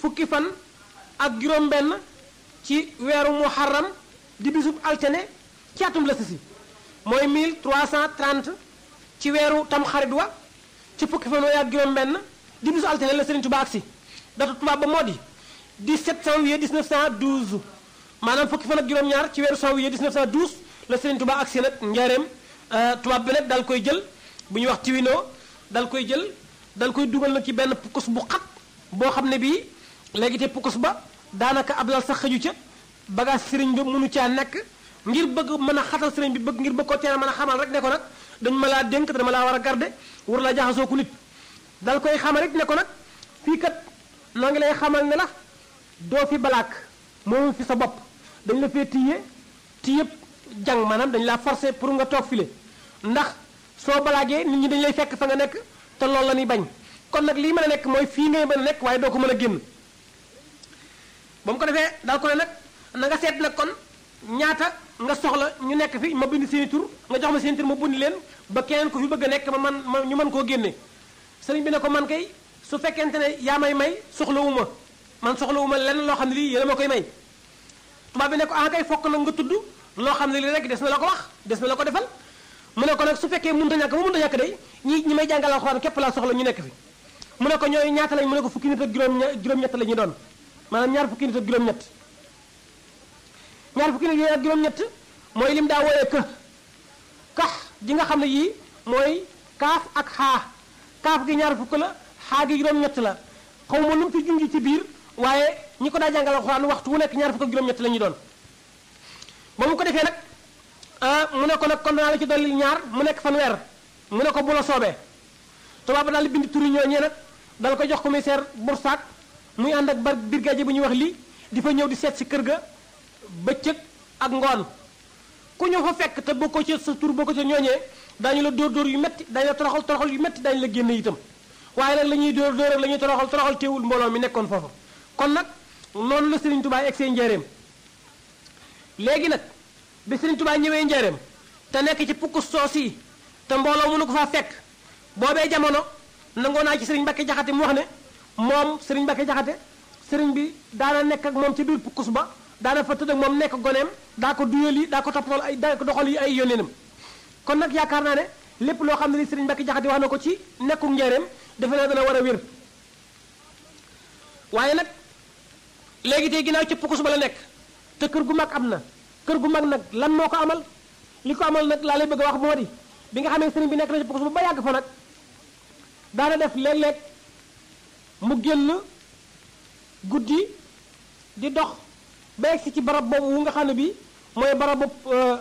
fukki fan ak juróom-benn ci weeru muharram di bisub altine ci atum la si mooy 1330 ci weeru tamxarit wa ci fukki fan ak juróom-benn di bisu altine la Serigne Touba agsi datu tubaab ba moo di 17 janvier 1912 maanaam fukki fan ak juróom-ñaar ci weeru janvier 1912 la Serigne Touba agsi nag njaareem tubaab bi nag dal koy jël bu ñuy wax tiwinoo dal koy jël dal koy dugal nag ci benn pukkus bu xat boo xam ne bii léegi te pukkus ba daanaka ab lal sax xëju ca bagage sëriñ bi mënu caa nekk ngir bëgg mën a xatal sëriñ bi bëgg ngir bëgg ko teel mën a xamal rek ne ko nag dañ ma laa dénk dama laa war a garde war laa jaxasoo ku nit dal koy xamal rek ne ko nag fii kat noo ngi lay xamal ne la doo fi balaak moomu fi sa bopp dañ la fee tiye tiyëpp jàng maanaam dañ laa forcé pour nga toog file ndax soo balaagee nit ñi dañ lay fekk fa nga nekk te loolu la ñuy bañ kon nag lii mën a nekk mooy fii ngay mën a nekk waaye doo ko mën a génn ba mu ko defee daal ko ne nag na nga seet nag kon ñaata nga soxla ñu nekk fi ma bind seeni tur nga jox ma seeni tur ma bundi leen ba keneen ko fi bëgg a nekk ma man ma ñu mën koo génne sëriñ bi ne ko man kay su fekkente ne yaa may may soxlawuma man soxlawuma lenn loo xam ne lii yéen a ma koy may tubaab bi ne ko ah kay fokk nag nga tudd loo xam ne lii rek des na la ko wax des na la ko defal mu ne ko nag su fekkee mënta ñàkk ba mënta ñàkk day ñi ñi may jàngal alxuraan képp laa soxla ñu nekk fi mu ne ko ñooy ñaata lañ mu ne ko fukki nit ak juróom juróom-ñett la ñu doon maanaam ñaar fukki nit ak juróom-ñett ñaar fukki nit ak juróom-ñett mooy lim daa wooyee kë kax ji nga xam ne yii mooy kaaf ak xaa kaaf gi ñaar fukk la xaa gi juróom-ñett la xaw ma lu mu fi junj ci biir waaye ñi ko daa jàngal alxuraan waxtu wu nekk ñaar fukk ak juróom-ñett la ñuy doon ba mu ko defee nag mu ne ko nag kon naa la ci dolli ñaar mu nekk fanweer mu ne ko bu la soobee tubaab ba daal di bind turi ñooñee nag dal ko jox commissaire Boursac muy ànd ak bar brigadier bu ñuy wax lii di fa ñëw di seet si kër ga bëccëg ak ngoon ku ñu fa fekk te boo ko ci sa tur boo ko ci ñooñee daañu la dóor dóor yu metti daañu la toroxal toroxal yu metti daañu la génne itam waaye nag la ñuy dóor dóor ak la ñuy toroxal toroxal teewul mbooloo mi nekkoon foofa kon nag noonu la Serigne Touba egg see njëreem léegi nag bi Serigne Touba ñëwee njëreem te nekk ci pukk soos yi te mbooloo mënu ko faa fekk boobee jamono nangoo naa ci Serigne Mbacke Jaxate mu wax ne moom Serigne Mbacke Jaxate Serigne bi daana nekk ak moom ci biir pukkus ba daana fa tëdd ak moom nekk goneem daa ko duyal yi daa ko toppatool ay daa ko doxal yi ay yónneenam kon nag yaakaar naa ne lépp loo xam ne li Serigne Mbacke Jaxate wax na ko ci nekku njëreem defe naa dana war a wér waaye nag léegi tey ginnaaw ci pukkus ba la nekk te kër gu mag am na kër gu mag nag lan moo ko amal li ko amal nag laa lay bëgg a wax moo di bi nga xamee sëriñ bi nekk na ci pukkus ba ba yàgg fa nag daana def léeg-léeg mu génn guddi di dox ba egsi ci barab boobu wu nga xam ne bi mooy barab boobu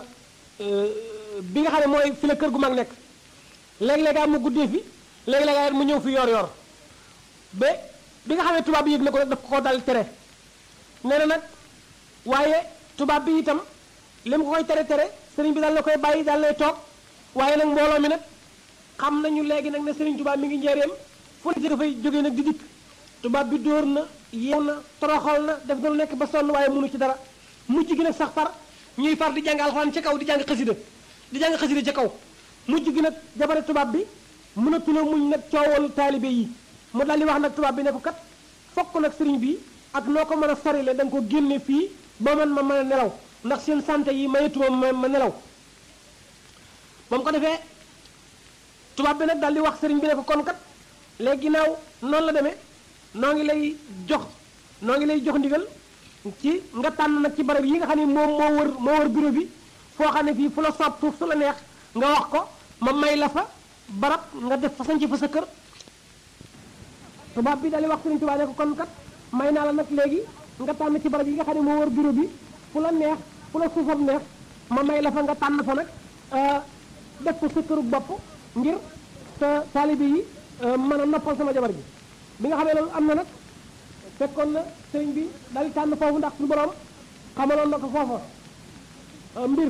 bi nga xam ne mooy fi la kër gu mag nekk léeg-léeg mu guddee fi léeg-léeg mu ñëw fi yor yor ba bi nga xam ne tubaab bi yëg na ko nag daf ko dal tere nee na nag waaye tubaab bi itam li mu ko koy tere tere sëriñ bi daal na koy bàyyi daal lay toog waaye nag mbooloo mi nag xam nañu léegi nag ne sëriñ tubaab mi ngi njëreem fu ne dafay jógee nag di dikk tubaab bi dóor na yeew na toroxal na def na lu nekk ba sonn waaye mënu ci dara mujj gi nag sax far ñuy far di jàng alxuraan ca kaw di jàng xasida di jàng xasida ca kaw mujj gi nag jabare tubaab bi mënatula muñ nag coowal taalibe yi mu daal di wax nag tubaab bi ne ko kat fokk nag sëriñ bi ak noo ko mën a sorile da nga ko génne fii ba man ma mën a nelaw ndax seen santé yi mayetuma ma ma nelaw ba mu ko defee tubaab bi nag daal di wax sëriñ bi ne ko kon kat léegi ginnaaw noonu la demee noo ngi lay jox noo ngi lay jox ndigal ci nga tànn nag ci barab yi nga xam ne moom moo wër moo wër bureau bi foo xam ne fii fu la soob suuf su la neex nga wax ko ma may la fa barab nga def fa sañc fa sa kër tubaab bi daal di wax sëriñ tubaab ne ko kon kat may naa la nag léegi nga tànn ci barab yi nga xam ne moo wër bureau bi fu la neex fu la suufam neex ma may la fa nga tànn fa nag def ko sa këru bopp ngir sa taalibe yi mën a noppal sama jabar gi bi nga xamee loolu am na nag fekkoon na sëriñ bi daal di tànn foofu ndax suñu borom xamaloon na ko foofa mbir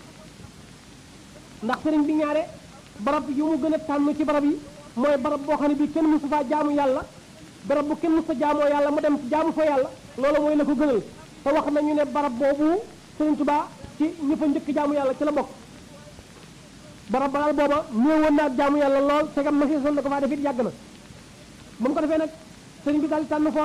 ndax sëriñ bi ñaare barab yu mu gën a tànn ci barab yi mooy barab boo xam ne bii kenn mësu faa jaamu yàlla barab bu kenn mësu fa jaamoo yàlla mu dem jaamu fa yàlla loolu mooy la ko gënal te wax nañu ne barab boobu sëriñ Tuubaa ci ñi fa njëkk jaamu yàlla ci la bokk barab ba daal booba néewoon na ak jaamu yàlla lool segam ma si son na ko faa def it yàgg na ba mu ko defee nag sëriñ bi daal di tànn foofu